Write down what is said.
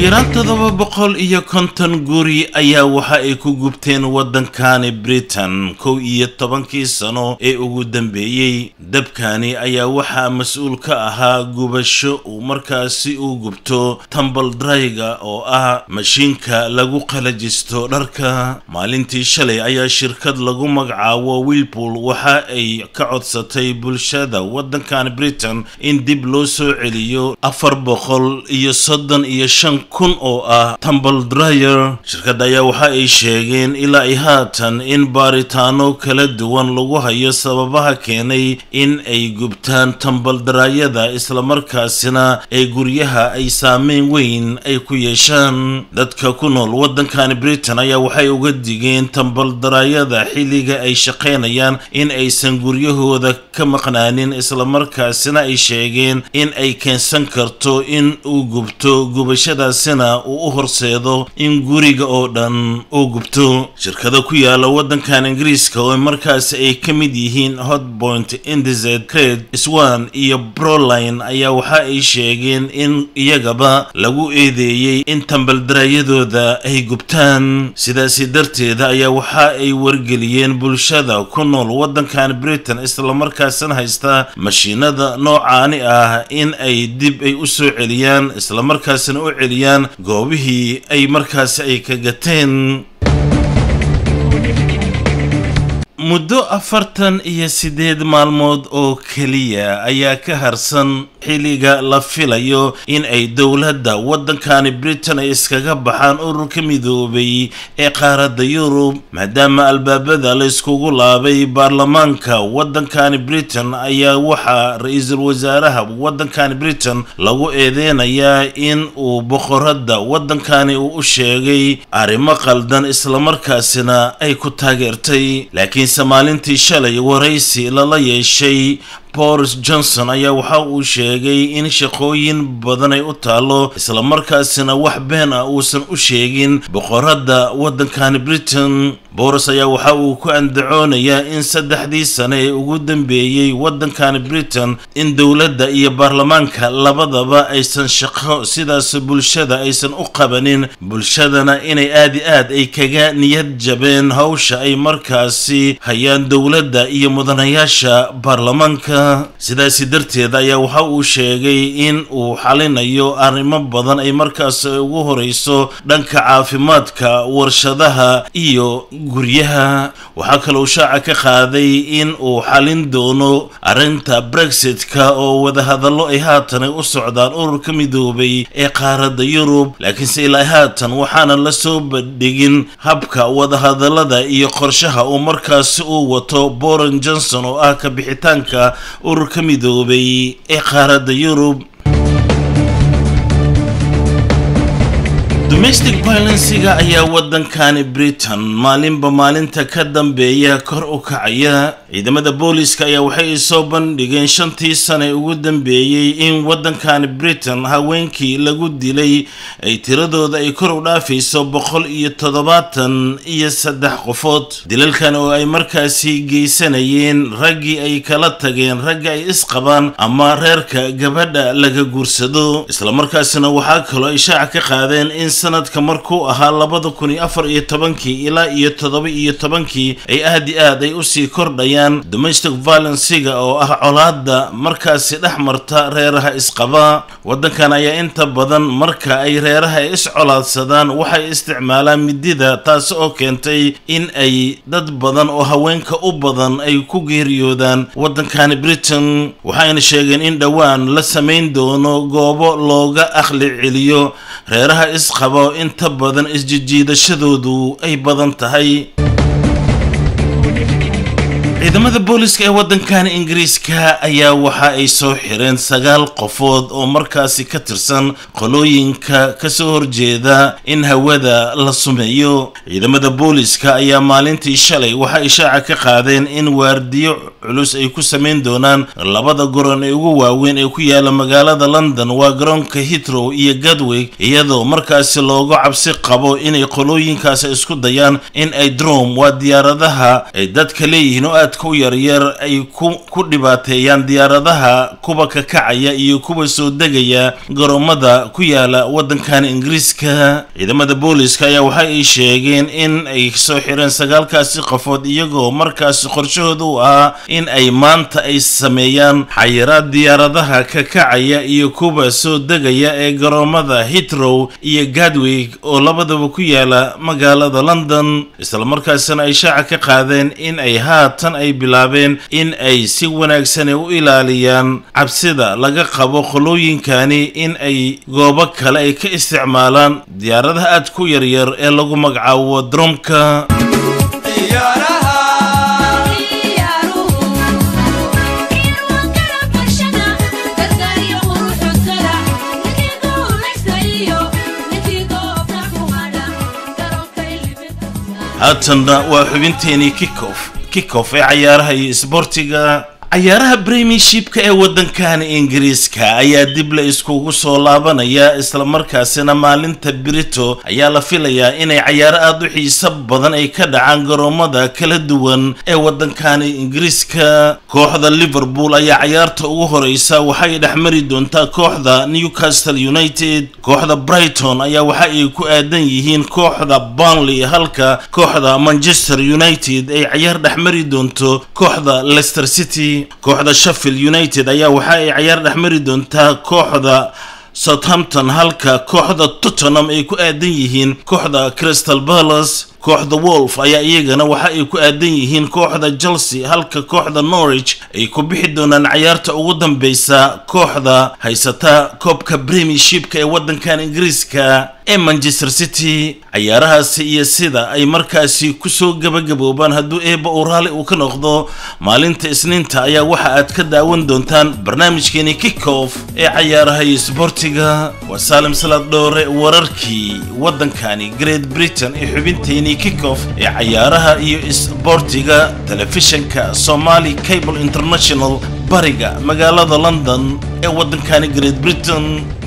yaraan toddoba boqol iyo konton guri ayaa waxa ay ku gubteen waddankani britain kow iyo tobankii sano ee ugu dambeeyey dabkani ayaa waxaa mas-uul ka ahaa gubasho uu markaasi uu gubto tambal drayga oo ah mashiinka lagu qalajisto dharka maalintii shalay ayaa shirkad lagu magacaabo wilpool waxa ay ka codsatay bulshada waddankani britain in dib loo soo celiyo afar boqol iyo soddon iyo shan kun oo ah tambal dryer shirkadda ayaa waxa ay sheegeen ilaa ay haatan in baaritaano kala duwan lagu hayo sababaha keenay in ay gubtaan tambal daraayada islamarkaasina ee guryaha ay saameyn weyn ay ku yeeshaan dadka ku nool waddankani britain ayaa waxay uga digeen tambal daraayada xilliga ay shaqaynayaan in aysan guryahooda ka maqnaanin islamarkaasina ay sheegeen in ay keensan karto in uu gubto gubashadaasina uu u horseedo in guriga oo dhan uu gubto shirkada ku yaala waddankan ingiriiska oo markaasi ay ka mid yihiin hotpoint indized cred swan iyo broline ayaa waxa ay sheegeen in iyagaba lagu eedeeyey in tambaldaraayadooda ay gubtaan sidaasi darteeda ayaa waxa ay wargeliyeen bulshada ku nool waddankan britain islamarkaasina haysta mashiinada noocaani ah in ay dib ay u soo celiyaan islamarkaasina u celiyaan goobihii ay markaasi ay ka gateen muddo afartan iyo siddeed maalmood oo keliya ayaa ka harsan xilliga la filayo in ay dowladda waddankani britain ay iskaga baxaan ururka midoobay ee qaaradda yurub maadaama albaabada la iskugu laabay baarlamaanka waddankani britain ayaa waxaa ra-iisul wasaaraha waddankani britain lagu eedeynayaa in uu boqoradda waddankani uu u sheegay arrimo qaldan islamarkaasina ay ku taageertay laakiinse maalintii shalay waraysi lala yeeshay boris johnson ayaa waxa uu sheegay in shaqooyin badan ay u taalo islamarkaasina wax been ah uusan u sheegin boqoradda waddankani britain boris ayaa waxa uu ku andacoonayaa in saddexdii sane ee ugu dambeeyey waddankani britain in dowladda iyo baarlamaanka labadaba aysan shaqo sidaas bulshada aysan u qabanin bulshadana inay aad i aad ay kaga niyad jabeen hawsha ay markaasi hayaan dowladda iyo mudanayaasha baarlamaanka sidaasi darteed ayaa waxa uu sheegay in uu xalinayo arrimo badan ay markaas ugu horeyso dhanka caafimaadka warshadaha iyo guryaha waxaa kaloo shaaca ka qaaday in uu xalin doono arrinta brexitka oo wadahadallo ay haatan ay u socdaan ururka midoobay ee qaaradda yurub laakiinse ilaa haatan waxaana la soo bandhigin habka wadahadallada iyo qorshaha uu markaasi uu wato boren johnson oo ah ka bixitaanka ururka midoobay ee qaaradda yurub domestic violensiga ayaa waddankani britain maalinba maalinta ka dambeeya kor u kacaya ciidamada booliska ayaa waxay soo bandhigeen shantii sane ugu dambeeyey in waddankani britain haweenkii lagu dilay ay tiradooda ay kor u dhaafayso boqol iyo toddobaatan iyo saddex qofood dilalkan oo ay markaasi geysanayeen raggii ay kala tageen ragga ay isqabaan ama reerka gabadha laga guursado islamarkaasina waxaa kaloo ay shaaca ka qaadeen in sanadka markuu ahaa labada kun iyo afar iyo tobankii ilaa iyo toddoba iyo tobankii ay aad i aad ay usii kordhayaan domestic violenciga oo ah colaada markaasi dhex marta reeraha isqaba waddankan ayaa inta badan marka ay reeraha ay iscolaadsadaan waxay isticmaalaan midida taas oo keentay in ay dad badan oo haweenka u badan ay ku geeriyoodaan waddankani britain waxayna sheegeen in dhowaan la samayn doono goobo looga akhli celiyo reeraha isqaba oo inta badan isjijiidashadoodu ay badan tahay ciidamada booliska ee waddankan ingiriiska ayaa waxa ay soo xireen sagaal qofood oo markaasi ka tirsan qolooyinka kasoo horjeeda in hawada la sumeeyo ciidamada booliska ayaa maalintii shalay waxa ay shaaca ka qaadeen in waardiyo culus ay ku samayn doonaan labada goron ee ugu waaweyn ee ku yaala magaalada london waa garoonka hitrow iyo gadwig iyadoo markaasi loogu cabsi qabo inay qolooyinkaasi isku dayaan in ay drom waa diyaaradaha ay dadka leeyihiin oo aad aadka u yaryar ay ku dhibaateeyaan diyaaradaha kuwa ka kacaya iyo kuwa soo degaya garoomada ku yaala waddankan ingiriiska ciidamada booliska ayaa waxa ay sheegeen in ay soo xireen sagaalkaasi qofood iyagoo markaasi qorshahooda u ahaa in ay maanta ay sameeyaan xayiraad diyaaradaha ka kacaya iyo kuwa soo degaya ee garoomada hitrow iyo gadwig oo labadaba ku yaala magaalada london islamarkaasina ay shaaca ka qaadeen in ay haatan ay bilaabeen in ay si wanaagsane u ilaaliyaan cabsida laga qabo qolooyinkani in ay goobo kale ay ka isticmaalaan diyaaradaha aad ku yaryar ee lagu magacaabo dromka haatanna waa xubinteenii kickoff kickoff ee cayaaraha iyo isboortiga cayaaraha premiershipka ee waddankani ingiriiska ayaa dib la iskugu soo laabanaya islamarkaasina maalinta brito ayaa la filayaa inay cayaaro aada u xiiso badan ay ka dhacaan garoomada kala duwan ee waddankani ingiriiska kooxda liverpool ayaa cayaarta ugu horeysa waxay dhexmari doontaa kooxda newcastle united kooxda brighton ayaa waxa ay ku aadan yihiin kooxda burnley halka kooxda manchester united ay cayaar dhexmari doonto kooxda leicester city kooxda sheffield united ayaa waxa ay cayaar dhexmari doontaa kooxda southampton halka kooxda tottenham ay ku aadan yihiin kooxda crystal palace kooxda wolf ayaa iyagana waxa ay ku aadan yihiin kooxda chelsea halka kooxda norwich ay ku bixi doonaan cayaarta ugu dambeysa kooxda haysata koobka premiershipka ee waddankan ingiriiska ee manchester city cayaarahaasi iyo sida ay markaasi kusoo gabagaboobaan hadduu eebba uu raalli uu ka noqdo maalinta isniinta ayaa waxa aad ka daawan doontaan barnaamijkeeni kickoff ee cayaaraha iyo sboortiga waa saalim salaad dhoore wararkii waddankani great britain ee xubinteeni kickoff ee cayaaraha iyo isboortiga telefishanka somali cable international bariga magaalada london ee waddankani great britain